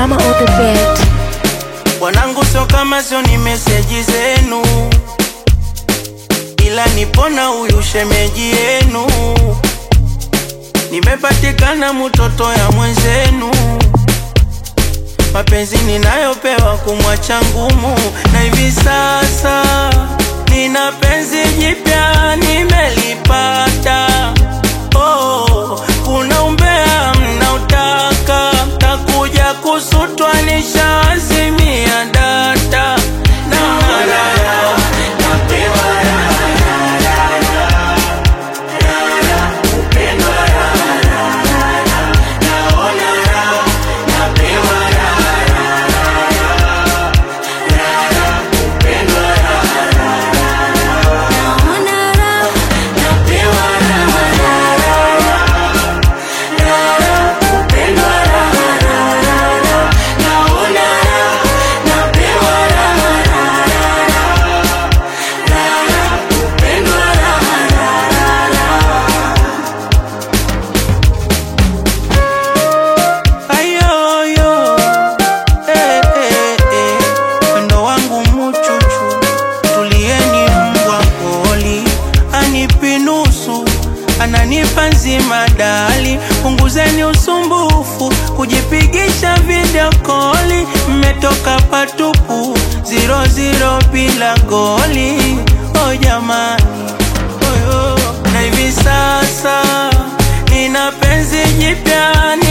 drama on the beat. Wanangu sio kama sio ni meseji zenu, ila nipona huyu shemeji yenu. Nimepatikana mtoto ya mwenzenu, mapenzi ninayopewa kumwacha ngumu, na hivi sasa nina penzi jipya nimelipata. Oh, kuna umbea mnautaka, takuja kusutwa nishaazimia data na ng'ara. Ayoyo, eh, eh, eh, wendo wangu muchuchu, tulieni mbwa poli, anipi nusu, ananipa nzima dali, punguzeni usumbufu, kujipigisha video koli, mmetoka patupu, zero zero bila goli, oh jamani, oyo, na hivi sasa nina penzi jipya